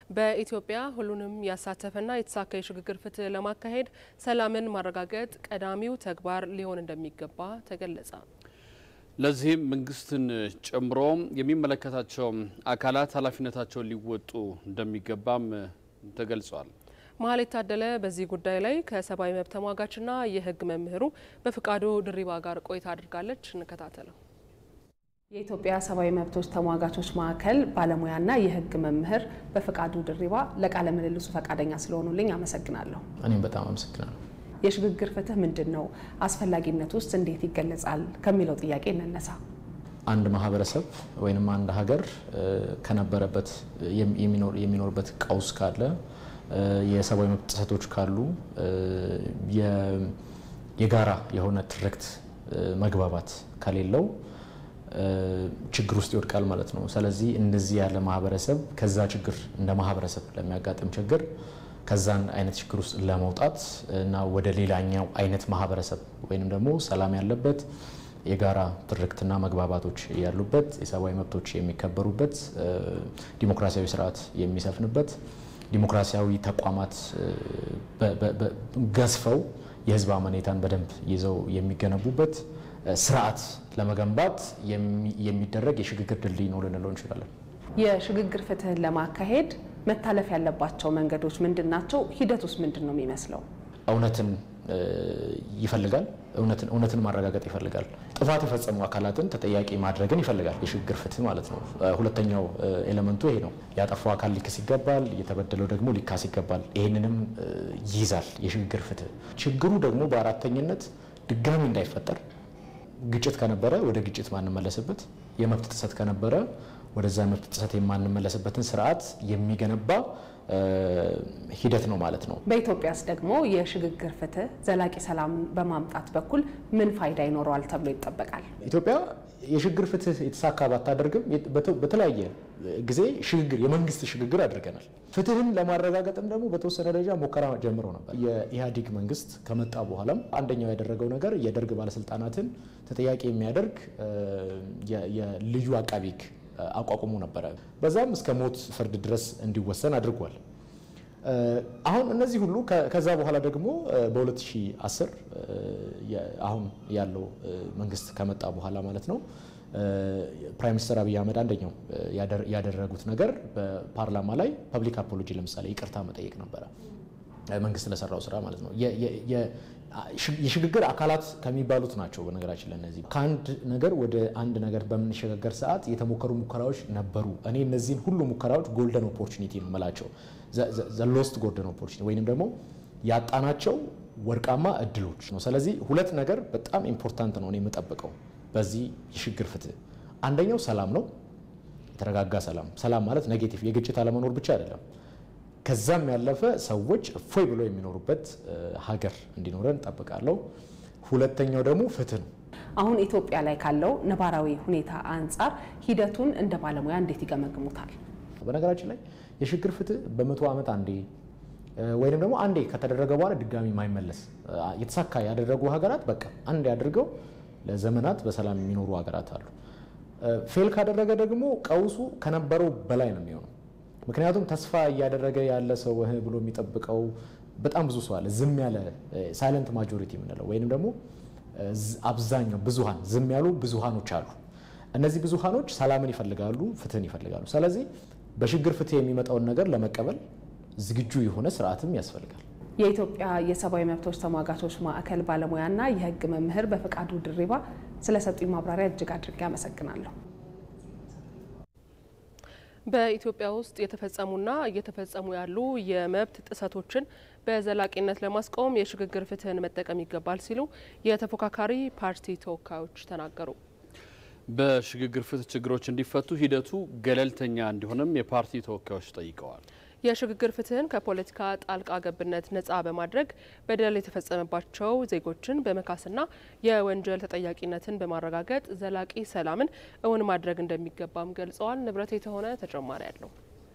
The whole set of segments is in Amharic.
በኢትዮጵያ ሁሉንም ያሳተፈና የተሳካ የሽግግር ፍትህ ለማካሄድ ሰላምን ማረጋገጥ ቀዳሚው ተግባር ሊሆን እንደሚገባ ተገለጸ። ለዚህም መንግስትን ጨምሮ የሚመለከታቸው አካላት ኃላፊነታቸውን ሊወጡ እንደሚገባም ተገልጿል። መሀል የታደለ በዚህ ጉዳይ ላይ ከሰብአዊ መብት ተሟጋችና የህግ መምህሩ በፍቃዱ ድሪባ ጋር ቆይታ አድርጋለች። እንከታተለው። የኢትዮጵያ ሰብአዊ መብቶች ተሟጋቾች ማዕከል ባለሙያና የህግ መምህር በፍቃዱ ድሪባ ለቃለ ምልልሱ ፈቃደኛ ስለሆኑልኝ አመሰግናለሁ። እኔም በጣም አመሰግናለሁ። የሽግግር ፍትህ ምንድን ነው? አስፈላጊነት ውስጥ እንዴት ይገለጻል? ከሚለው ጥያቄ እንነሳ። አንድ ማህበረሰብ ወይም አንድ ሀገር ከነበረበት የሚኖርበት ቀውስ ካለ የሰብአዊ መብት ጥሰቶች ካሉ የጋራ የሆነ ትርክት መግባባት ከሌለው ችግር ውስጥ ይወድቃል ማለት ነው። ስለዚህ እንደዚህ ያለ ማህበረሰብ ከዛ ችግር እንደ ማህበረሰብ ለሚያጋጥም ችግር ከዛን አይነት ችግር ውስጥ ለመውጣት እና ወደ ሌላኛው አይነት ማህበረሰብ ወይም ደግሞ ሰላም ያለበት የጋራ ትርክትና መግባባቶች ያሉበት የሰብአዊ መብቶች የሚከበሩበት ዲሞክራሲያዊ ስርዓት የሚሰፍንበት ዲሞክራሲያዊ ተቋማት ገዝፈው የህዝብ አመኔታን በደንብ ይዘው የሚገነቡበት ስርዓት ለመገንባት የሚደረግ የሽግግር ድልድይ ነው ልንለው እንችላለን። የሽግግር ፍትህን ለማካሄድ መታለፍ ያለባቸው መንገዶች ምንድን ናቸው? ሂደት ውስጥ ምንድን ነው የሚመስለው? እውነትን ይፈልጋል። እውነትን ማረጋገጥ ይፈልጋል። ጥፋት የፈጸሙ አካላትን ተጠያቂ ማድረግን ይፈልጋል። የሽግግር ፍትህ ማለት ነው። ሁለተኛው ኤሌመንቱ ይሄ ነው። ያጠፋው አካል ሊክስ ይገባል፣ የተበደለው ደግሞ ሊካስ ይገባል። ይህንንም ይይዛል የሽግግር ፍትህ። ችግሩ ደግሞ በአራተኝነት ድጋሚ እንዳይፈጠር ግጭት ከነበረ ወደ ግጭት ማንመለስበት፣ የመብት ጥሰት ከነበረ ወደዛ መብት ጥሰት የማንመለስበትን ስርዓት የሚገነባ ሂደት ነው ማለት ነው። በኢትዮጵያስ ደግሞ የሽግግር ፍትህ ዘላቂ ሰላም በማምጣት በኩል ምን ፋይዳ ይኖረዋል ተብሎ ይጠበቃል? ኢትዮጵያ የሽግግር ፍትህ የተሳካ ባታደርግም በተለያየ ጊዜ ሽግግር የመንግስት ሽግግር አድርገናል። ፍትህን ለማረጋገጥም ደግሞ በተወሰነ ደረጃ ሙከራ ጀምረው ነበር። የኢህአዴግ መንግስት ከመጣ በኋላም አንደኛው ያደረገው ነገር የደርግ ባለስልጣናትን ተጠያቂ የሚያደርግ የልዩ አቃቤ ሕግ አቋቁሞ ነበረ። በዛም እስከ ሞት ፍርድ ድረስ እንዲወሰን አድርጓል። አሁን እነዚህ ሁሉ ከዛ በኋላ ደግሞ በ2010 አሁን ያለው መንግስት ከመጣ በኋላ ማለት ነው ፕራይም ሚኒስትር አብይ አህመድ አንደኛው ያደረጉት ነገር በፓርላማ ላይ ፐብሊክ አፖሎጂ ለምሳሌ ይቅርታ መጠየቅ ነበረ። መንግስት ለሰራው ስራ ማለት ነው። የሽግግር አካላት ከሚባሉት ናቸው። በነገራችን ላይ እነዚህ ከአንድ ነገር ወደ አንድ ነገር በምንሸጋገር ሰዓት የተሞከሩ ሙከራዎች ነበሩ። እኔ እነዚህን ሁሉ ሙከራዎች ጎልደን ኦፖርቹኒቲ ነው የምላቸው። ሎስት ጎልደን ኦፖርቹኒቲ ወይንም ደግሞ ያጣናቸው ወርቃማ እድሎች ነው። ስለዚህ ሁለት ነገር በጣም ኢምፖርታንት ነው እኔ የምጠብቀው በዚህ የሽግግር ፍትህ። አንደኛው ሰላም ነው፣ የተረጋጋ ሰላም። ሰላም ማለት ኔጌቲቭ የግጭት አለመኖር ብቻ አይደለም። ከዛም ያለፈ ሰዎች እፎይ ብሎ የሚኖሩበት ሀገር እንዲኖረን እንጠብቃለሁ። ሁለተኛው ደግሞ ፍትህ ነው። አሁን ኢትዮጵያ ላይ ካለው ነባራዊ ሁኔታ አንጻር ሂደቱን እንደ ባለሙያ እንዴት ይገመግሙታል? በነገራችን ላይ የሽግግር ፍትህ በመቶ ዓመት አንዴ ወይንም ደግሞ አንዴ ከተደረገ በኋላ ድጋሚ የማይመለስ የተሳካ ያደረጉ ሀገራት በቃ አንዴ አድርገው ለዘመናት በሰላም የሚኖሩ ሀገራት አሉ። ፌል ካደረገ ደግሞ ቀውሱ ከነበረው በላይ ነው የሚሆነው። ምክንያቱም ተስፋ እያደረገ ያለ ሰው እህ ብሎ የሚጠብቀው በጣም ብዙ ሰው አለ። ዝም ያለ ሳይለንት ማጆሪቲ የምንለው ወይንም ደግሞ አብዛኛው ብዙሃን ዝም ያሉ ብዙሃኖች አሉ። እነዚህ ብዙሃኖች ሰላምን ይፈልጋሉ፣ ፍትህን ይፈልጋሉ። ስለዚህ በሽግግር ፍትህ የሚመጣውን ነገር ለመቀበል ዝግጁ የሆነ ስርዓትም ያስፈልጋል። የኢትዮጵያ የሰብአዊ መብቶች ተሟጋቾች ማዕከል ባለሙያና የህግ መምህር በፍቃዱ ድሪባ ስለሰጡኝ ማብራሪያ እጅግ አድርጌ አመሰግናለሁ። በኢትዮጵያ ውስጥ የተፈጸሙና እየተፈጸሙ ያሉ የመብት ጥሰቶችን በዘላቂነት ለማስቆም የሽግግር ፍትህን መጠቀም ይገባል ሲሉ የተፎካካሪ ፓርቲ ተወካዮች ተናገሩ። በሽግግር ፍትህ ችግሮች እንዲፈቱ ሂደቱ ገለልተኛ እንዲሆንም የፓርቲ ተወካዮች ጠይቀዋል። የሽግግር ፍትህን ከፖለቲካ ጣልቃ ገብነት ነጻ በማድረግ በደል የተፈጸመባቸው ዜጎችን በመካስና የወንጀል ተጠያቂነትን በማረጋገጥ ዘላቂ ሰላምን እውን ማድረግ እንደሚገባም ገልጸዋል። ንብረት የተሆነ ተጨማሪ አለው።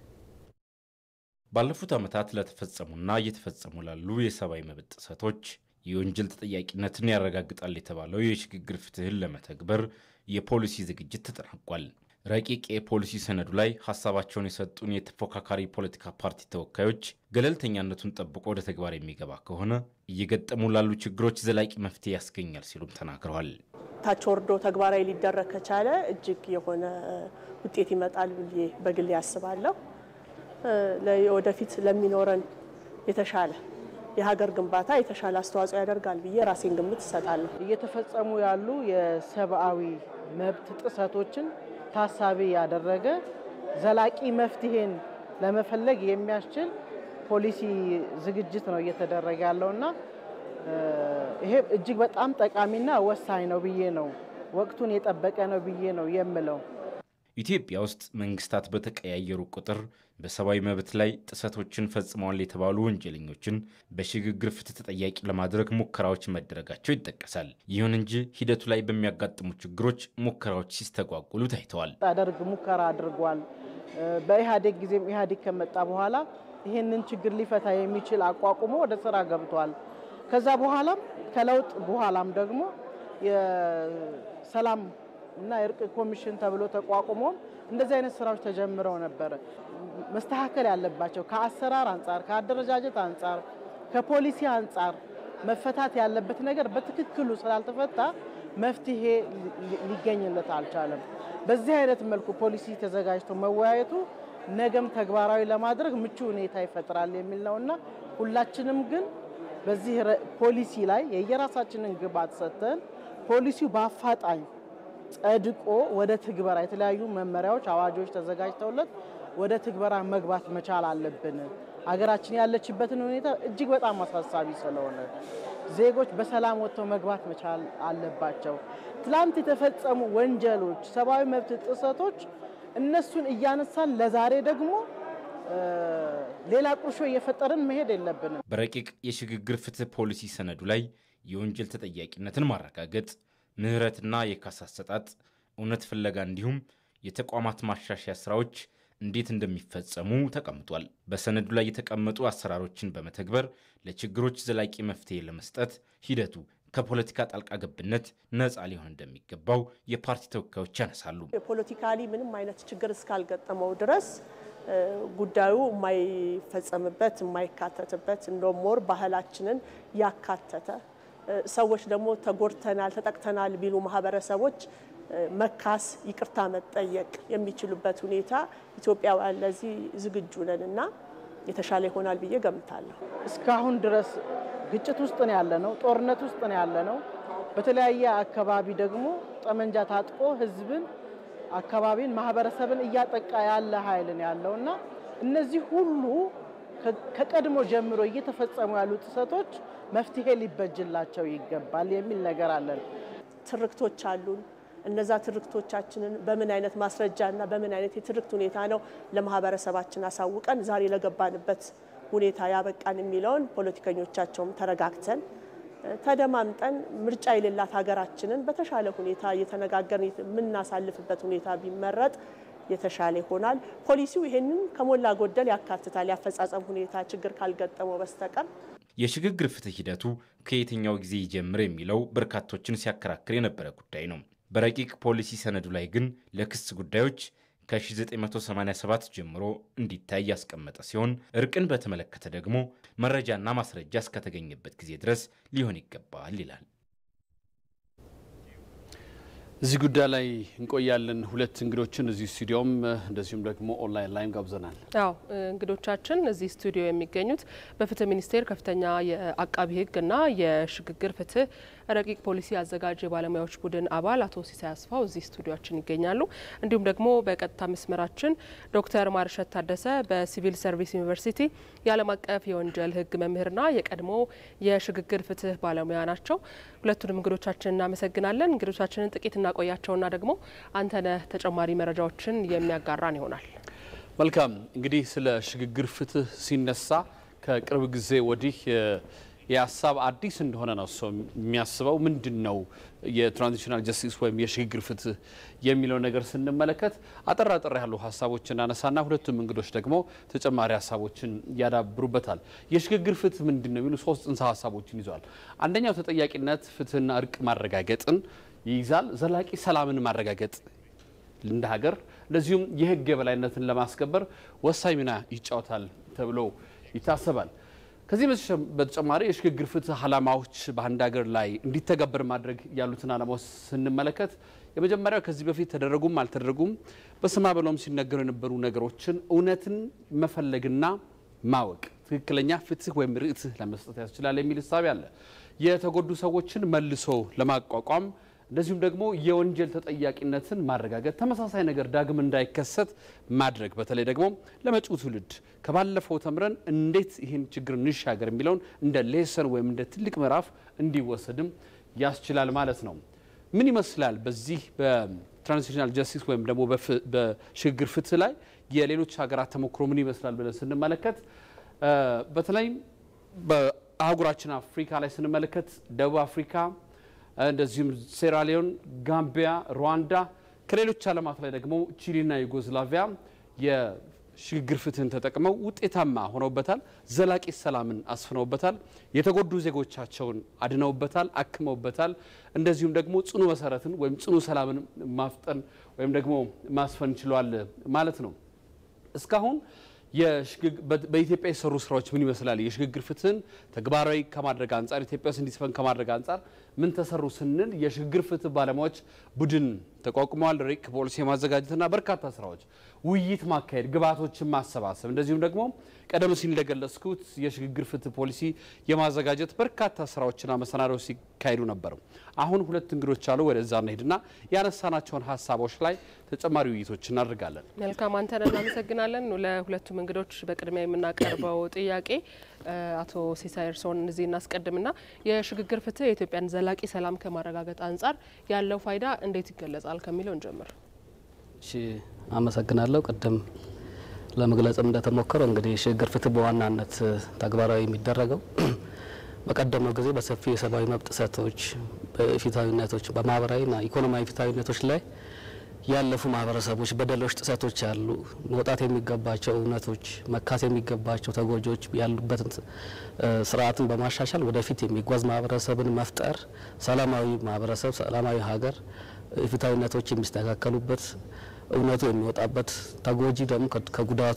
ባለፉት ዓመታት ለተፈጸሙና እየተፈጸሙ ላሉ የሰብአዊ መብት ጥሰቶች የወንጀል ተጠያቂነትን ያረጋግጣል የተባለው የሽግግር ፍትህን ለመተግበር የፖሊሲ ዝግጅት ተጠናቋል። ረቂቅ የፖሊሲ ሰነዱ ላይ ሀሳባቸውን የሰጡን የተፎካካሪ ፖለቲካ ፓርቲ ተወካዮች ገለልተኛነቱን ጠብቆ ወደ ተግባር የሚገባ ከሆነ እየገጠሙ ላሉ ችግሮች ዘላቂ መፍትሄ ያስገኛል ሲሉም ተናግረዋል። ታች ወርዶ ተግባራዊ ሊደረግ ከቻለ እጅግ የሆነ ውጤት ይመጣል ብዬ በግሌ ያስባለሁ። ወደፊት ለሚኖረን የተሻለ የሀገር ግንባታ የተሻለ አስተዋጽኦ ያደርጋል ብዬ ራሴን ግምት እሰጣለሁ። እየተፈጸሙ ያሉ የሰብአዊ መብት ጥሰቶችን ታሳቢ ያደረገ ዘላቂ መፍትሄን ለመፈለግ የሚያስችል ፖሊሲ ዝግጅት ነው እየተደረገ ያለውና ይሄ እጅግ በጣም ጠቃሚና ወሳኝ ነው ብዬ ነው ወቅቱን የጠበቀ ነው ብዬ ነው የምለው። ኢትዮጵያ ውስጥ መንግስታት በተቀያየሩ ቁጥር በሰብአዊ መብት ላይ ጥሰቶችን ፈጽመዋል የተባሉ ወንጀለኞችን በሽግግር ፍትህ ተጠያቂ ለማድረግ ሙከራዎች መደረጋቸው ይጠቀሳል። ይሁን እንጂ ሂደቱ ላይ በሚያጋጥሙ ችግሮች ሙከራዎች ሲስተጓጉሉ ታይተዋል። አደርግ ሙከራ አድርጓል። በኢህአዴግ ጊዜም ኢህአዴግ ከመጣ በኋላ ይህንን ችግር ሊፈታ የሚችል አቋቁሞ ወደ ስራ ገብቷል። ከዛ በኋላም ከለውጥ በኋላም ደግሞ የሰላም እና የእርቅ ኮሚሽን ተብሎ ተቋቁሞ እንደዚህ አይነት ስራዎች ተጀምረው ነበረ። መስተካከል ያለባቸው ከአሰራር አንጻር፣ ከአደረጃጀት አንጻር፣ ከፖሊሲ አንጻር መፈታት ያለበት ነገር በትክክሉ ስላልተፈታ መፍትሄ ሊገኝለት አልቻለም። በዚህ አይነት መልኩ ፖሊሲ ተዘጋጅቶ መወያየቱ ነገም ተግባራዊ ለማድረግ ምቹ ሁኔታ ይፈጥራል የሚል ነውና ሁላችንም ግን በዚህ ፖሊሲ ላይ የየራሳችንን ግብዓት ሰጥተን ፖሊሲው በአፋጣኝ ጸድቆ ወደ ትግበራ የተለያዩ መመሪያዎች፣ አዋጆች ተዘጋጅተውለት ወደ ትግበራ መግባት መቻል አለብን። ሀገራችን ያለችበትን ሁኔታ እጅግ በጣም አሳሳቢ ስለሆነ ዜጎች በሰላም ወጥተው መግባት መቻል አለባቸው። ትላንት የተፈጸሙ ወንጀሎች፣ ሰብአዊ መብት ጥሰቶች እነሱን እያነሳን ለዛሬ ደግሞ ሌላ ቁርሾ እየፈጠርን መሄድ የለብንም። በረቂቅ የሽግግር ፍትህ ፖሊሲ ሰነዱ ላይ የወንጀል ተጠያቂነትን ማረጋገጥ፣ ምህረትና የካሳ አሰጣጥ፣ እውነት ፍለጋ እንዲሁም የተቋማት ማሻሻያ ስራዎች እንዴት እንደሚፈጸሙ ተቀምጧል። በሰነዱ ላይ የተቀመጡ አሰራሮችን በመተግበር ለችግሮች ዘላቂ መፍትሄ ለመስጠት ሂደቱ ከፖለቲካ ጣልቃ ገብነት ነፃ ሊሆን እንደሚገባው የፓርቲ ተወካዮች ያነሳሉ። የፖለቲካሊ ምንም አይነት ችግር እስካልገጠመው ድረስ ጉዳዩ የማይፈጸምበት የማይካተትበት እንደውም ሞር ባህላችንን ያካተተ ሰዎች ደግሞ ተጎድተናል፣ ተጠቅተናል ቢሉ ማህበረሰቦች መካስ፣ ይቅርታ መጠየቅ የሚችሉበት ሁኔታ ኢትዮጵያውያን ለዚህ ዝግጁ ነን እና የተሻለ ይሆናል ብዬ ገምታለሁ። እስካሁን ድረስ ግጭት ውስጥ ነው ያለ ነው፣ ጦርነት ውስጥ ነው ያለ ነው። በተለያየ አካባቢ ደግሞ ጠመንጃ ታጥቆ ህዝብን፣ አካባቢን፣ ማህበረሰብን እያጠቃ ያለ ኃይል ነው ያለው እና እነዚህ ሁሉ ከቀድሞ ጀምሮ እየተፈጸሙ ያሉ ጥሰቶች መፍትሄ ሊበጅላቸው ይገባል የሚል ነገር አለን። ትርክቶች አሉን። እነዛ ትርክቶቻችንን በምን አይነት ማስረጃና በምን አይነት የትርክት ሁኔታ ነው ለማህበረሰባችን አሳውቀን ዛሬ ለገባንበት ሁኔታ ያበቃን የሚለውን ፖለቲከኞቻቸውም ተረጋግተን ተደማምጠን ምርጫ የሌላት ሀገራችንን በተሻለ ሁኔታ እየተነጋገርን የምናሳልፍበት ሁኔታ ቢመረጥ የተሻለ ይሆናል። ፖሊሲው ይሄንን ከሞላ ጎደል ያካትታል። ያፈጻጸም ሁኔታ ችግር ካልገጠመው በስተቀር የሽግግር ፍትህ ሂደቱ ከየትኛው ጊዜ ይጀምር የሚለው በርካቶችን ሲያከራክር የነበረ ጉዳይ ነው። በረቂቅ ፖሊሲ ሰነዱ ላይ ግን ለክስ ጉዳዮች ከ1987 ጀምሮ እንዲታይ ያስቀመጠ ሲሆን እርቅን በተመለከተ ደግሞ መረጃና ማስረጃ እስከተገኘበት ጊዜ ድረስ ሊሆን ይገባል ይላል። እዚህ ጉዳይ ላይ እንቆያለን። ሁለት እንግዶችን እዚህ ስቱዲዮም እንደዚሁም ደግሞ ኦንላይን ላይም ጋብዘናል። አዎ እንግዶቻችን እዚህ ስቱዲዮ የሚገኙት በፍትህ ሚኒስቴር ከፍተኛ የአቃቢ ሕግና የሽግግር ፍትህ ረቂቅ ፖሊሲ አዘጋጅ የባለሙያዎች ቡድን አባል አቶ ሲሳይ አስፋው እዚህ ስቱዲዮችን ይገኛሉ። እንዲሁም ደግሞ በቀጥታ መስመራችን ዶክተር ማርሸት ታደሰ በሲቪል ሰርቪስ ዩኒቨርሲቲ የዓለም አቀፍ የወንጀል ሕግ መምህርና የቀድሞ የሽግግር ፍትህ ባለሙያ ናቸው። ሁለቱንም እንግዶቻችን እናመሰግናለን። እንግዶቻችንን ጥቂት እናቆያቸውና ደግሞ አንተነህ ተጨማሪ መረጃዎችን የሚያጋራን ይሆናል። መልካም እንግዲህ ስለ ሽግግር ፍትህ ሲነሳ ከቅርብ ጊዜ ወዲህ የሀሳብ አዲስ እንደሆነ ነው ሰው የሚያስበው። ምንድን ነው የትራንዚሽናል ጀስቲስ ወይም የሽግግር ፍትህ የሚለው ነገር ስንመለከት አጠር አጠር ያሉ ሀሳቦችን እናነሳና ሁለቱም እንግዶች ደግሞ ተጨማሪ ሀሳቦችን ያዳብሩበታል። የሽግግር ፍትህ ምንድን ነው የሚሉ ሶስት ጽንሰ ሀሳቦችን ይዟል። አንደኛው ተጠያቂነት፣ ፍትህና እርቅ ማረጋገጥን ይይዛል። ዘላቂ ሰላምን ማረጋገጥ እንደ ሀገር እንደዚሁም የህግ የበላይነትን ለማስከበር ወሳኝ ሚና ይጫወታል ተብሎ ይታሰባል። ከዚህ በተጨማሪ የሽግግር ፍትህ ዓላማዎች በአንድ ሀገር ላይ እንዲተገበር ማድረግ ያሉትን ዓላማዎች ስንመለከት የመጀመሪያው ከዚህ በፊት ተደረጉም አልተደረጉም በስማ በሎም ሲነገሩ የነበሩ ነገሮችን እውነትን መፈለግና ማወቅ ትክክለኛ ፍትህ ወይም ርትህ ለመስጠት ያስችላል የሚል እሳቤ አለ። የተጎዱ ሰዎችን መልሶ ለማቋቋም እንደዚሁም ደግሞ የወንጀል ተጠያቂነትን ማረጋገጥ፣ ተመሳሳይ ነገር ዳግም እንዳይከሰት ማድረግ፣ በተለይ ደግሞ ለመጪው ትውልድ ከባለፈው ተምረን እንዴት ይህን ችግር እንሻገር የሚለውን እንደ ሌሰን ወይም እንደ ትልቅ ምዕራፍ እንዲወሰድም ያስችላል ማለት ነው። ምን ይመስላል በዚህ በትራንዚሽናል ጀስቲስ ወይም ደግሞ በሽግግር ፍትህ ላይ የሌሎች ሀገራት ተሞክሮ ምን ይመስላል ብለን ስንመለከት በተለይም በአህጉራችን አፍሪካ ላይ ስንመለከት ደቡብ አፍሪካ እንደዚሁም ሴራሊዮን፣ ጋምቢያ፣ ሩዋንዳ ከሌሎች ዓለማት ላይ ደግሞ ቺሊና ዩጎዝላቪያ የሽግግር ፍትህን ተጠቅመው ውጤታማ ሆነውበታል። ዘላቂ ሰላምን አስፍነውበታል። የተጎዱ ዜጎቻቸውን አድነውበታል፣ አክመውበታል። እንደዚሁም ደግሞ ጽኑ መሰረትን ወይም ጽኑ ሰላምን ማፍጠን ወይም ደግሞ ማስፈን ችሏል ማለት ነው። እስካሁን በኢትዮጵያ የሰሩ ስራዎች ምን ይመስላል? የሽግግር ፍትህን ተግባራዊ ከማድረግ አንጻር ኢትዮጵያ ውስጥ እንዲስፈን ከማድረግ አንጻር ምን ተሰሩ ስንል የሽግግር ፍትህ ባለሙያዎች ቡድን ተቋቁመዋል። ረቂቅ ፖሊሲ የማዘጋጀትና በርካታ ስራዎች፣ ውይይት ማካሄድ፣ ግብዓቶችን ማሰባሰብ እንደዚሁም ደግሞ ቀደም ሲል እንደገለጽኩት የሽግግር ፍትህ ፖሊሲ የማዘጋጀት በርካታ ስራዎችና መሰናዶዎች ሲካሄዱ ነበር። አሁን ሁለት እንግዶች አሉ። ወደዛ እንሄድና ያነሳናቸውን ሀሳቦች ላይ ተጨማሪ ውይይቶች እናደርጋለን። መልካም አንተን እናመሰግናለን። ለሁለቱም እንግዶች በቅድሚያ የምናቀርበው ጥያቄ አቶ ሲሳይ እርስዎን እዚህ እናስቀድምና የሽግግር ፍትህ የኢትዮጵያን ዘላቂ ሰላም ከማረጋገጥ አንጻር ያለው ፋይዳ እንዴት ይገለጻል ከሚለው እንጀምር። እሺ፣ አመሰግናለሁ። ቅድም ለመግለጽም እንደተሞከረው እንግዲህ የሽግግር ፍትህ በዋናነት ተግባራዊ የሚደረገው በቀደመው ጊዜ በሰፊ የሰብአዊ መብት ጥሰቶች፣ በፊታዊነቶች፣ በማህበራዊና ኢኮኖሚያዊ ፊታዊነቶች ላይ ያለፉ ማህበረሰቦች በደሎች፣ ጥሰቶች ያሉ መውጣት የሚገባቸው እውነቶች መካስ የሚገባቸው ተጎጂዎች ያሉበትን ስርዓትን በማሻሻል ወደፊት የሚጓዝ ማህበረሰብን መፍጠር፣ ሰላማዊ ማህበረሰብ፣ ሰላማዊ ሀገር፣ ፍትሐዊነቶች የሚስተካከሉበት እውነቱ የሚወጣበት ተጎጂ ደግሞ ከጉዳቱ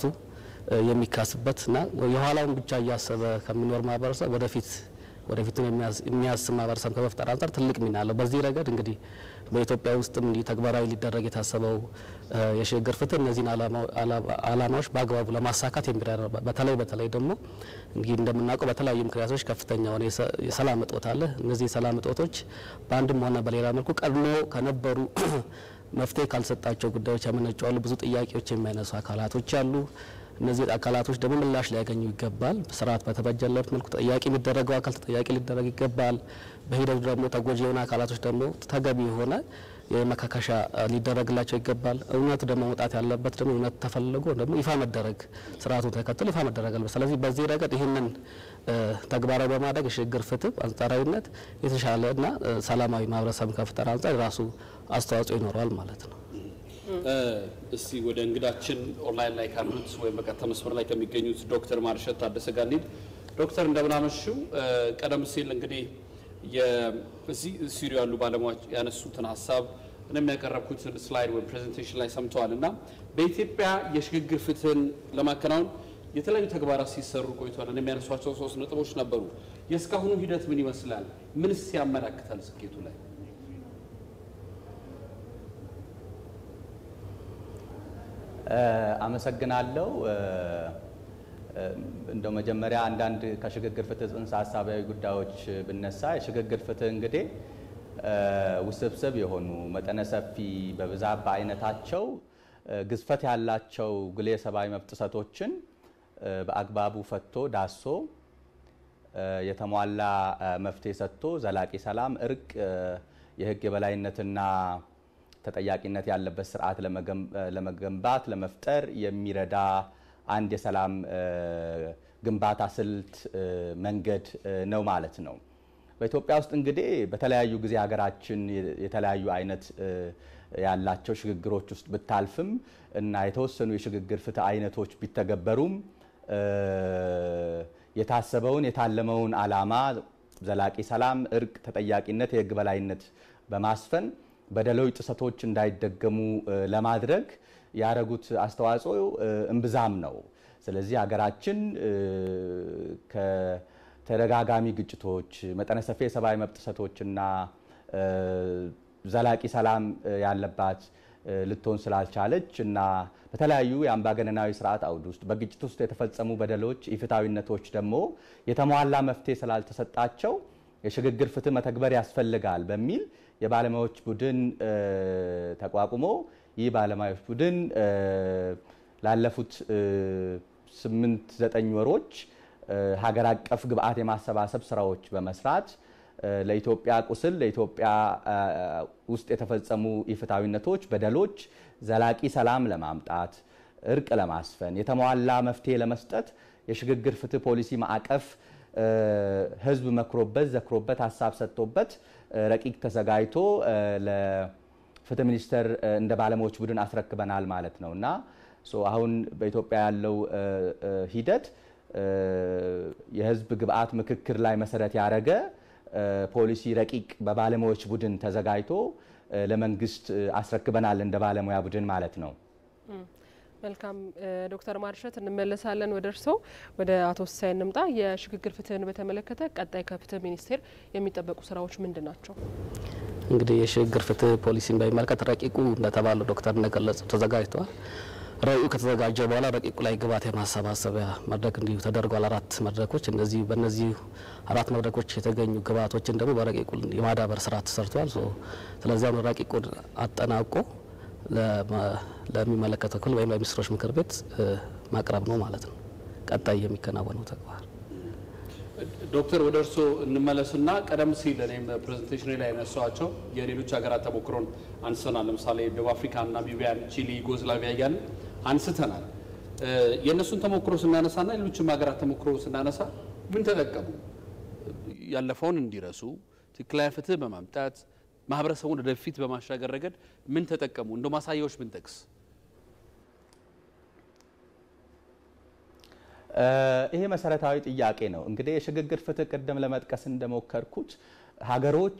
የሚካስበት እና የኋላውን ብቻ እያሰበ ከሚኖር ማህበረሰብ ወደፊት ወደፊቱን የሚያስብ ማህበረሰብ ከመፍጠር አንጻር ትልቅ ሚና አለው። በዚህ ረገድ እንግዲህ በኢትዮጵያ ውስጥም እንዲህ ተግባራዊ ሊደረግ የታሰበው የሽግግር ፍትህ እነዚህን ዓላማዎች በአግባቡ ለማሳካት የሚረዳ በተለይ በተለይ ደግሞ እንግዲህ እንደምናውቀው በተለያዩ ምክንያቶች ከፍተኛ የሆነ የሰላም እጦት አለ። እነዚህ የሰላም እጦቶች በአንድም ሆነ በሌላ መልኩ ቀድሞ ከነበሩ መፍትሄ ካልሰጣቸው ጉዳዮች ያመነጩ አሉ። ብዙ ጥያቄዎች የሚያነሱ አካላቶች አሉ። እነዚህ አካላቶች ደግሞ ምላሽ ሊያገኙ ይገባል። ስርዓት በተበጀለት መልኩ ተጠያቂ የሚደረገው አካል ተጠያቂ ሊደረግ ይገባል። በሂደቱ ደግሞ ተጎጂ የሆነ አካላቶች ደግሞ ተገቢ የሆነ የመካከሻ ሊደረግላቸው ይገባል። እውነቱ ደግሞ መውጣት ያለበት ደግሞ እውነት ተፈልጎ ደግሞ ይፋ መደረግ ስርዓቱን ተከትሎ ይፋ መደረግ አለበት። ስለዚህ በዚህ ረገድ ይህንን ተግባራዊ በማድረግ የሽግግር ፍትህ አንጻራዊነት የተሻለ እና ሰላማዊ ማህበረሰብ ከፍጠር አንጻር የራሱ አስተዋጽኦ ይኖረዋል ማለት ነው። እስቲ ወደ እንግዳችን ኦንላይን ላይ ካሉት ወይም በቀጥታ መስመር ላይ ከሚገኙት ዶክተር ማርሸት ታደሰ ጋር እንሂድ። ዶክተር እንደምናመሹ ቀደም ሲል እንግዲህ እዚህ ስቱዲዮ ያሉ ባለሙያዎች ያነሱትን ሀሳብ እኔም ያቀረብኩትን ስላይድ ወይም ፕሬዘንቴሽን ላይ ሰምተዋል እና በኢትዮጵያ የሽግግር ፍትህን ለማከናወን የተለያዩ ተግባራት ሲሰሩ ቆይተዋል። እኔም ያነሷቸው ሶስት ነጥቦች ነበሩ። የእስካሁኑ ሂደት ምን ይመስላል? ምንስ ያመላክታል ስኬቱ ላይ? አመሰግናለሁ። እንደው መጀመሪያ አንዳንድ ከሽግግር ፍትህ ጽንሰ ሀሳባዊ ጉዳዮች ብነሳ የሽግግር ፍትህ እንግዲህ ውስብስብ የሆኑ መጠነ ሰፊ በብዛት በአይነታቸው ግዝፈት ያላቸው ግሌ የሰብአዊ መብት ጥሰቶችን በአግባቡ ፈቶ ዳሶ የተሟላ መፍትሄ ሰጥቶ ዘላቂ ሰላም፣ እርቅ፣ የህግ የበላይነትና ተጠያቂነት ያለበት ስርዓት ለመገንባት ለመፍጠር የሚረዳ አንድ የሰላም ግንባታ ስልት መንገድ ነው ማለት ነው። በኢትዮጵያ ውስጥ እንግዲህ በተለያዩ ጊዜ ሀገራችን የተለያዩ አይነት ያላቸው ሽግግሮች ውስጥ ብታልፍም እና የተወሰኑ የሽግግር ፍትህ አይነቶች ቢተገበሩም የታሰበውን የታለመውን ዓላማ ዘላቂ ሰላም፣ እርቅ፣ ተጠያቂነት፣ የህግ በላይነት በማስፈን በደሎች፣ ጥሰቶች እንዳይደገሙ ለማድረግ ያደረጉት አስተዋጽኦ እምብዛም ነው። ስለዚህ ሀገራችን ከተደጋጋሚ ግጭቶች፣ መጠነ ሰፊ የሰብአዊ መብት ጥሰቶችና ዘላቂ ሰላም ያለባት ልትሆን ስላልቻለች እና በተለያዩ የአምባገነናዊ ስርዓት አውድ ውስጥ በግጭት ውስጥ የተፈጸሙ በደሎች፣ ኢፍታዊነቶች ደግሞ የተሟላ መፍትሄ ስላልተሰጣቸው የሽግግር ፍትህ መተግበር ያስፈልጋል በሚል የባለሙያዎች ቡድን ተቋቁሞ ይህ ባለሙያዎች ቡድን ላለፉት ስምንት ዘጠኝ ወሮች ሀገር አቀፍ ግብአት የማሰባሰብ ስራዎች በመስራት ለኢትዮጵያ ቁስል ለኢትዮጵያ ውስጥ የተፈጸሙ ኢፍታዊነቶች፣ በደሎች ዘላቂ ሰላም ለማምጣት እርቅ ለማስፈን የተሟላ መፍትሄ ለመስጠት የሽግግር ፍትህ ፖሊሲ ማዕቀፍ ህዝብ መክሮበት ዘክሮበት ሀሳብ ሰጥቶበት ረቂቅ ተዘጋጅቶ ለፍትህ ሚኒስቴር እንደ ባለሙያዎች ቡድን አስረክበናል ማለት ነው እና አሁን በኢትዮጵያ ያለው ሂደት የህዝብ ግብአት ምክክር ላይ መሰረት ያደረገ ፖሊሲ ረቂቅ በባለሙያዎች ቡድን ተዘጋጅቶ ለመንግስት አስረክበናል እንደ ባለሙያ ቡድን ማለት ነው። መልካም ዶክተር ማርሸት እንመለሳለን ወደ እርስዎ። ወደ አቶ ሲሳይ እንምጣ። የሽግግር ፍትህን በተመለከተ ቀጣይ ከፍትህ ሚኒስቴር የሚጠበቁ ስራዎች ምንድን ናቸው? እንግዲህ የሽግግር ፍትህ ፖሊሲን በሚመለከት ረቂቁ እንደተባለው ዶክተር እንደገለጹ ተዘጋጅተዋል። ረቂቁ ከተዘጋጀ በኋላ ረቂቁ ላይ ግብዓት የማሰባሰቢያ መድረክ እንዲሁ ተደርጓል። አራት መድረኮች እነዚህ በእነዚህ አራት መድረኮች የተገኙ ግብዓቶችን ደግሞ በረቂቁ የማዳበር ስራ ተሰርቷል። ስለዚህ አሁን ረቂቁን አጠናቆ ለሚመለከተው ክፍል ወይም ለሚኒስትሮች ምክር ቤት ማቅረብ ነው ማለት ነው ቀጣይ የሚከናወነው ተግባር። ዶክተር ወደ እርስዎ እንመለስና ቀደም ሲል እኔም ፕሬዘንቴሽን ላይ ያነሷቸው የሌሎች ሀገራት ተሞክሮን አንስተናል። ለምሳሌ ደቡብ አፍሪካ፣ ናሚቢያን፣ ቺሊ፣ ዩጎዝላቪያ እያልን አንስተናል። የእነሱን ተሞክሮ ስናነሳና ሌሎችም ሀገራት ተሞክሮ ስናነሳ ምን ተጠቀሙ? ያለፈውን እንዲረሱ ትክክለኛ ፍትህ በማምጣት ማህበረሰቡን ወደፊት በማሻገር ረገድ ምን ተጠቀሙ? እንደ ማሳያዎች ብንጠቅስ ይሄ መሰረታዊ ጥያቄ ነው። እንግዲህ የሽግግር ፍትህ ቅድም ለመጥቀስ እንደሞከርኩት ሀገሮች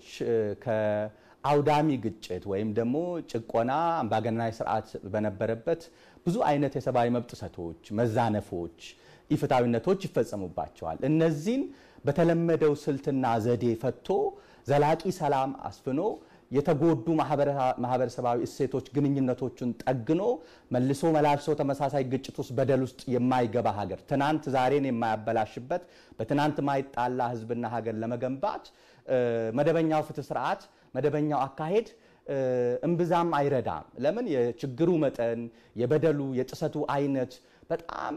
ከአውዳሚ ግጭት ወይም ደግሞ ጭቆና፣ አምባገነናዊ ስርዓት በነበረበት ብዙ አይነት የሰብአዊ መብት ጥሰቶች፣ መዛነፎች፣ ኢፍታዊነቶች ይፈጸሙባቸዋል። እነዚህን በተለመደው ስልትና ዘዴ ፈቶ ዘላቂ ሰላም አስፍኖ የተጎዱ ማህበረሰባዊ እሴቶች ግንኙነቶችን ጠግኖ መልሶ መላልሶ ተመሳሳይ ግጭት ውስጥ በደል ውስጥ የማይገባ ሀገር ትናንት ዛሬን የማያበላሽበት በትናንት ማይጣላ ህዝብና ሀገር ለመገንባት መደበኛው ፍትህ ስርዓት መደበኛው አካሄድ እምብዛም አይረዳም። ለምን? የችግሩ መጠን የበደሉ የጥሰቱ አይነት በጣም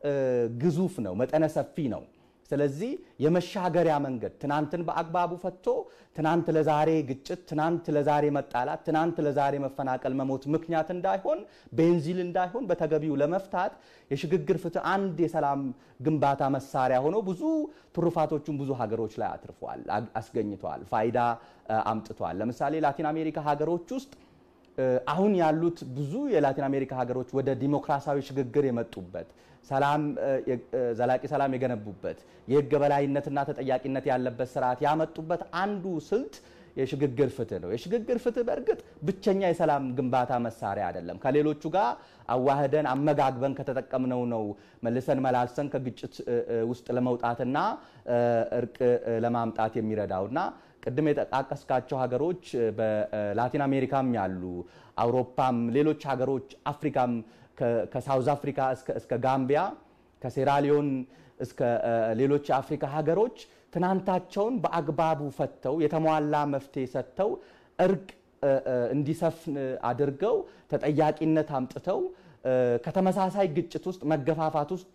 ግዙፍ ነው፣ መጠነ ሰፊ ነው። ስለዚህ የመሻገሪያ መንገድ ትናንትን በአግባቡ ፈቶ ትናንት ለዛሬ ግጭት፣ ትናንት ለዛሬ መጣላት፣ ትናንት ለዛሬ መፈናቀል፣ መሞት ምክንያት እንዳይሆን ቤንዚል እንዳይሆን በተገቢው ለመፍታት የሽግግር ፍትህ አንድ የሰላም ግንባታ መሳሪያ ሆኖ ብዙ ትሩፋቶቹን ብዙ ሀገሮች ላይ አትርፏል፣ አስገኝተዋል፣ ፋይዳ አምጥቷል። ለምሳሌ ላቲን አሜሪካ ሀገሮች ውስጥ አሁን ያሉት ብዙ የላቲን አሜሪካ ሀገሮች ወደ ዲሞክራሲያዊ ሽግግር የመጡበት ሰላም ዘላቂ ሰላም የገነቡበት የህግ በላይነትና ተጠያቂነት ያለበት ስርዓት ያመጡበት አንዱ ስልት የሽግግር ፍትህ ነው። የሽግግር ፍትህ በእርግጥ ብቸኛ የሰላም ግንባታ መሳሪያ አይደለም። ከሌሎቹ ጋር አዋህደን አመጋግበን ከተጠቀምነው ነው መልሰን መላልሰን ከግጭት ውስጥ ለመውጣትና እርቅ ለማምጣት የሚረዳውና ቅድም የጠቃቀስካቸው ሀገሮች በላቲን አሜሪካም ያሉ አውሮፓም፣ ሌሎች ሀገሮች አፍሪካም ከሳውዝ አፍሪካ እስከ ጋምቢያ ከሴራሊዮን እስከ ሌሎች የአፍሪካ ሀገሮች ትናንታቸውን በአግባቡ ፈተው የተሟላ መፍትሄ ሰጥተው እርቅ እንዲሰፍን አድርገው ተጠያቂነት አምጥተው ከተመሳሳይ ግጭት ውስጥ መገፋፋት ውስጥ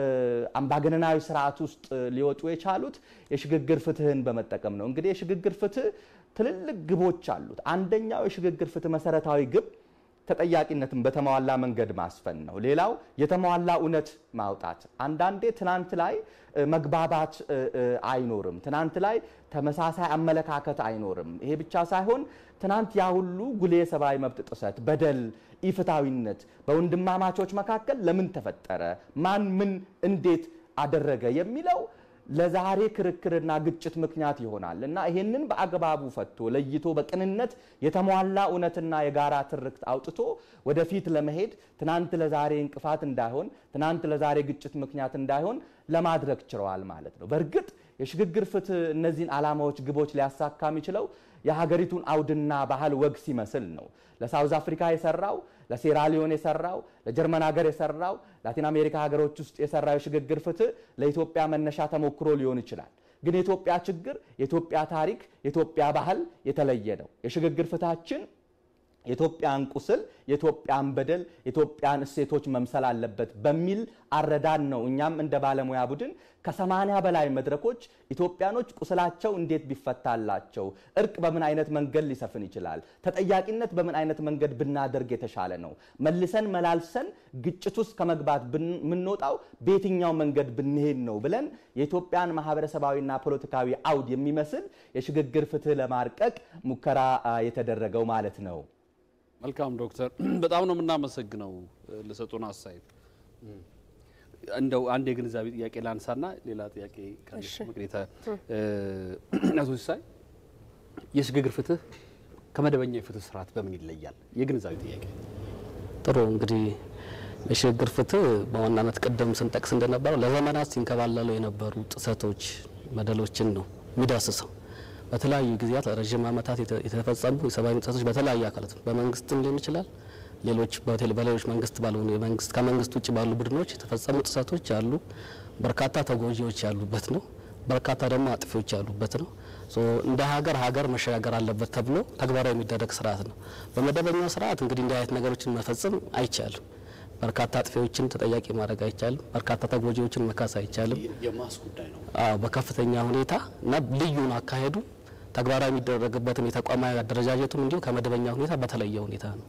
አምባገነናዊ ስርዓት ውስጥ ሊወጡ የቻሉት የሽግግር ፍትህን በመጠቀም ነው። እንግዲህ የሽግግር ፍትህ ትልልቅ ግቦች አሉት። አንደኛው የሽግግር ፍትህ መሰረታዊ ግብ ተጠያቂነትን በተሟላ መንገድ ማስፈን ነው። ሌላው የተሟላ እውነት ማውጣት። አንዳንዴ ትናንት ላይ መግባባት አይኖርም። ትናንት ላይ ተመሳሳይ አመለካከት አይኖርም። ይሄ ብቻ ሳይሆን ትናንት ያ ሁሉ ጉልህ የሰብአዊ መብት ጥሰት፣ በደል፣ ኢፍታዊነት በወንድማማቾች መካከል ለምን ተፈጠረ፣ ማን ምን እንዴት አደረገ የሚለው ለዛሬ ክርክርና ግጭት ምክንያት ይሆናል እና ይሄንን በአግባቡ ፈቶ ለይቶ በቅንነት የተሟላ እውነትና የጋራ ትርክት አውጥቶ ወደፊት ለመሄድ ትናንት ለዛሬ እንቅፋት እንዳይሆን፣ ትናንት ለዛሬ ግጭት ምክንያት እንዳይሆን ለማድረግ ችለዋል ማለት ነው። በእርግጥ የሽግግር ፍትህ እነዚህን ዓላማዎች፣ ግቦች ሊያሳካ የሚችለው የሀገሪቱን አውድና ባህል ወግ ሲመስል ነው። ለሳውዝ አፍሪካ የሰራው ለሴራሊዮን የሰራው ለጀርመን ሀገር የሰራው ላቲን አሜሪካ ሀገሮች ውስጥ የሰራው የሽግግር ፍትህ ለኢትዮጵያ መነሻ ተሞክሮ ሊሆን ይችላል። ግን የኢትዮጵያ ችግር፣ የኢትዮጵያ ታሪክ፣ የኢትዮጵያ ባህል የተለየ ነው። የሽግግር ፍትሃችን የኢትዮጵያን ቁስል፣ የኢትዮጵያን በደል፣ የኢትዮጵያን እሴቶች መምሰል አለበት በሚል አረዳድ ነው። እኛም እንደ ባለሙያ ቡድን ከሰማንያ በላይ መድረኮች ኢትዮጵያኖች ቁስላቸው እንዴት ቢፈታላቸው፣ እርቅ በምን አይነት መንገድ ሊሰፍን ይችላል፣ ተጠያቂነት በምን አይነት መንገድ ብናደርግ የተሻለ ነው፣ መልሰን መላልሰን ግጭት ውስጥ ከመግባት የምንወጣው በየትኛው መንገድ ብንሄድ ነው ብለን የኢትዮጵያን ማህበረሰባዊና ፖለቲካዊ አውድ የሚመስል የሽግግር ፍትህ ለማርቀቅ ሙከራ የተደረገው ማለት ነው። መልካም ዶክተር፣ በጣም ነው የምናመሰግነው ለሰጡን አስተያየት። እንደው አንድ የግንዛቤ ጥያቄ ላንሳና ሌላ ጥያቄ ካለሽ ምክንያት አቶ ሲሳይ የሽግግር ፍትህ ከመደበኛ የፍትህ ስርዓት በምን ይለያል? የግንዛቤ ጥያቄ። ጥሩ እንግዲህ የሽግግር ፍትህ በዋናነት ቅድም ስንጠቅስ እንደነበረው ለዘመናት ሲንከባለሉ የነበሩ ጥሰቶች፣ በደሎችን ነው የሚዳስሰው። በተለያዩ ጊዜያት ለረዥም ዓመታት የተፈጸሙ የሰብአዊ ጥሰቶች በተለያዩ አካላት በመንግስትም ሊሆን ይችላል ሌሎች በሌሎች መንግስት ባልሆኑ የመንግስት ከመንግስት ውጭ ባሉ ቡድኖች የተፈጸሙ ጥሰቶች አሉ። በርካታ ተጎጂዎች ያሉበት ነው። በርካታ ደግሞ አጥፊዎች ያሉበት ነው። እንደ ሀገር ሀገር መሸጋገር አለበት ተብሎ ተግባራዊ የሚደረግ ስርዓት ነው። በመደበኛው ስርዓት እንግዲህ እንዲህ አይነት ነገሮችን መፈጸም አይቻልም። በርካታ አጥፊዎችን ተጠያቂ ማድረግ አይቻልም። በርካታ ተጎጂዎችን መካስ አይቻልም። የማስ ጉዳይ ነው። አዎ በከፍተኛ ሁኔታ እና ልዩን አካሄዱ ተግባራዊ የሚደረግበትም የተቋማዊ አደረጃጀቱም እንዲሁ ከመደበኛ ሁኔታ በተለየ ሁኔታ ነው።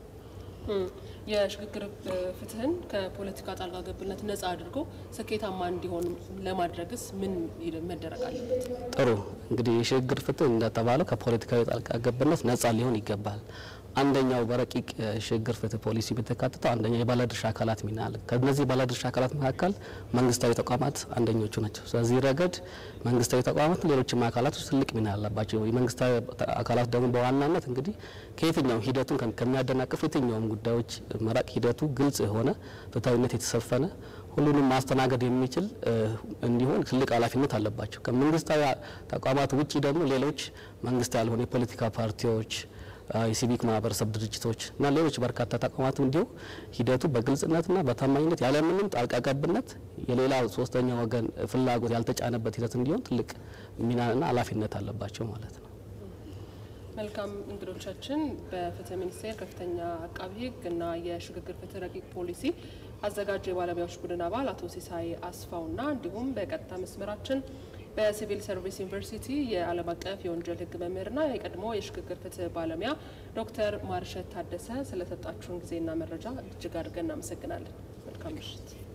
የሽግግር ፍትህን ከፖለቲካ ጣልቃ ገብነት ነጻ አድርጎ ስኬታማ እንዲሆን ለማድረግስ ምን መደረግ አለበት? ጥሩ እንግዲህ የሽግግር ፍትህ እንደተባለው ከፖለቲካዊ ጣልቃ ገብነት ነጻ ሊሆን ይገባል። አንደኛው በረቂቅ የሽግግር ፍትህ ፖሊሲ የተካተተው አንደኛው የባለድርሻ አካላት ሚና አለ። ከነዚህ ባለድርሻ አካላት መካከል መንግስታዊ ተቋማት አንደኞቹ ናቸው። ስለዚህ ረገድ መንግስታዊ ተቋማት፣ ሌሎችም አካላቶች ትልቅ ሚና አለባቸው። የመንግስታዊ አካላት ደግሞ በዋናነት እንግዲህ ከየትኛውም ሂደቱን ከሚያደናቅፍ የትኛውም ጉዳዮች መራቅ ሂደቱ ግልጽ የሆነ ፍትሐዊነት የተሰፈነ ሁሉንም ማስተናገድ የሚችል እንዲሆን ትልቅ ኃላፊነት አለባቸው። ከመንግስታዊ ተቋማት ውጭ ደግሞ ሌሎች መንግስት ያልሆኑ የፖለቲካ ፓርቲዎች የሲቪክ ማህበረሰብ ድርጅቶች እና ሌሎች በርካታ ተቋማት እንዲሁ ሂደቱ በግልጽነትና በታማኝነት ያለምንም ጣልቃ ገብነት የሌላ ሶስተኛ ወገን ፍላጎት ያልተጫነበት ሂደት እንዲሆን ትልቅ ሚናና ኃላፊነት አለባቸው ማለት ነው። መልካም እንግዶቻችን በፍትህ ሚኒስቴር ከፍተኛ አቃቢ ሕግ እና የሽግግር ፍትህ ረቂቅ ፖሊሲ አዘጋጅ የባለሙያዎች ቡድን አባል አቶ ሲሳይ አስፋውና እንዲሁም በቀጥታ መስመራችን በሲቪል ሰርቪስ ዩኒቨርሲቲ የዓለም አቀፍ የወንጀል ሕግ መምህርና የቀድሞ የሽግግር ፍትህ ባለሙያ ዶክተር ማርሸት ታደሰ ስለሰጣችሁን ጊዜና መረጃ እጅግ አድርገን እናመሰግናለን። መልካም ምሽት።